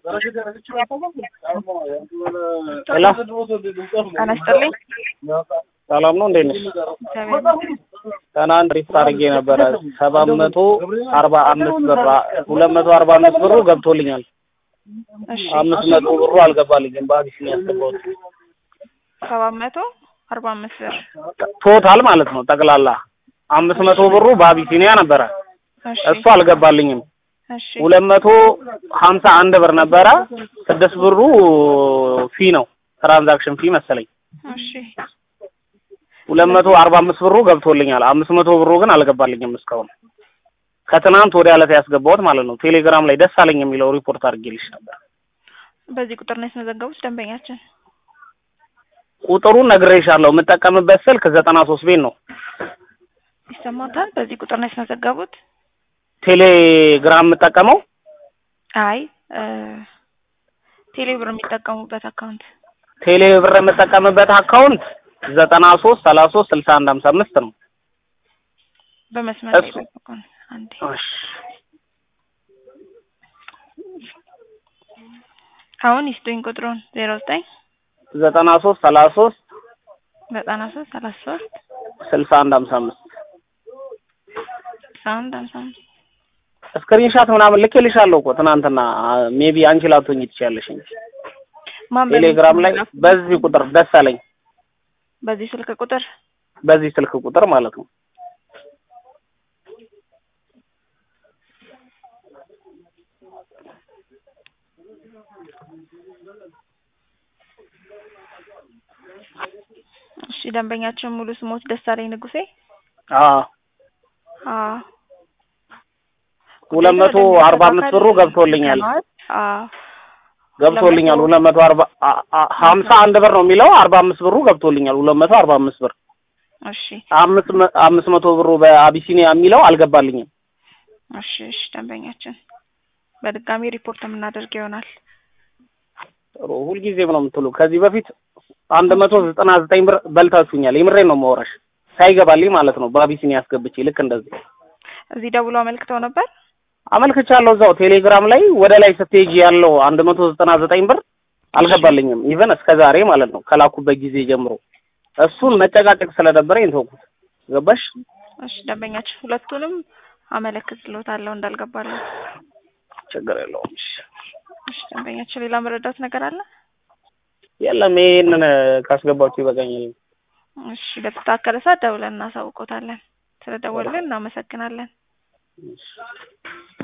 ሄሎ ጤና ይስጥልኝ። ሰላም ነው እንዴት ነሽ? እግዚአብሔር ትናንት ሪፖርት አድርጌ ነበረ ሰባት መቶ አርባ አምስት ብር ሁለት መቶ አርባ አምስት ብሩ ገብቶልኛል። እሺ አምስት መቶ ብሩ አልገባልኝም። በአዲስ ነው ያስገባሁት። ሰባት መቶ አርባ አምስት ብር ቶታል ማለት ነው ጠቅላላ አምስት መቶ ብሩ በአቢሲኒያ ነበረ። እሺ እሱ አልገባልኝም። እሺ ሁለት መቶ ሀምሳ አንድ ብር ነበረ። ስድስት ብሩ ፊ ነው ትራንዛክሽን ፊ መሰለኝ። እሺ ሁለት መቶ አርባ አምስት ብሩ ገብቶልኛል። አምስት መቶ ብሩ ግን አልገባልኝም እስካሁን ከትናንት ወዲያ ዕለት ያስገባሁት ማለት ነው። ቴሌግራም ላይ ደስ አለኝ የሚለው ሪፖርት አድርጌልሽ ነበር። በዚህ ቁጥር ነው ያስመዘገቡት ደንበኛችን። ቁጥሩን ነግሬሻለሁ። የምጠቀምበት ስልክ ዘጠና ሶስት ቤት ነው። ይሰማታል? በዚህ ቁጥር ነው ያስመዘገቡት? ቴሌግራም የምጠቀመው አይ እ ቴሌ ብር የሚጠቀሙበት አካውንት ቴሌ ብር የምጠቀምበት አካውንት ዘጠና ሶስት ሰላሳ ሶስት ስልሳ አንድ ሀምሳ አምስት ነው። በመስመር ላይ እሱ- ጠብቁን አንዴ። እሺ። አሁን ይስጡኝ ቁጥሩን ዜሮ ዘጠኝ ዘጠና ሶስት ሰላሳ ሶስት ዘጠና ሶስት ሰላሳ ሶስት ስልሳ አንድ ሀምሳ አምስት ስልሳ አንድ ሀምሳ አምስት ስክሪንሻት ምናምን ልኬልሻለሁ እኮ ትናንትና። ሜቢ አንቺ ላትሆኚ ትችያለሽ እንጂ ማን በሚል ቴሌግራም ላይ ላኩ? በዚህ ቁጥር ደስ አለኝ በዚህ ስልክ ቁጥር በዚህ ስልክ ቁጥር ማለት ነው። እሺ ደንበኛችን ሙሉ ስሞት ደሳለኝ ንጉሴ አዎ አዎ ሁለት መቶ አርባ አምስት ብሩ ገብቶልኛል አዎ ገብቶልኛል ሁለት መቶ አርባ አ- አ- ሀምሳ አንድ ብር ነው የሚለው አርባ አምስት ብሩ ገብቶልኛል ሁለት መቶ አርባ አምስት ብር እሺ አምስት መ- አምስት መቶ ብሩ በአቢሲኒያ የሚለው አልገባልኝም። እሺ እሺ ደንበኛችን በድጋሚ ሪፖርት የምናደርግ ይሆናል ጥሩ ሁልጊዜም ነው የምትሉ። ከዚህ በፊት አንድ መቶ ዘጠና ዘጠኝ ብር በልታችሁኛል። የምሬን ነው የማወራሽ ሳይገባልኝ ማለት ነው በአቢሲኒያ አስገብቼ ልክ እንደዚህ እዚህ ደውሎ አመልክተው ነበር አመልክቻለሁ። እዛው ቴሌግራም ላይ ወደ ላይ ስትሄጂ ያለው አንድ መቶ ዘጠና ዘጠኝ ብር አልገባልኝም። ኢቨን እስከ ዛሬ ማለት ነው ከላኩበት ጊዜ ጀምሮ እሱን መጨቃጨቅ ስለነበረኝ ተውኩት። ገባሽ? እሺ ደንበኛችን ሁለቱንም አመለክትልዎታለሁ እንዳልገባለሁ ችግር የለውም። እሺ። እሺ ደንበኛችን ሌላ መረዳት ነገር አለ የለም ይሄንን ካስገባችሁ ይበቃኛል። እሺ በተስተካከለ ሰዓት ደውለን እናሳውቆታለን ስለደወልን እናመሰግናለን እሺ።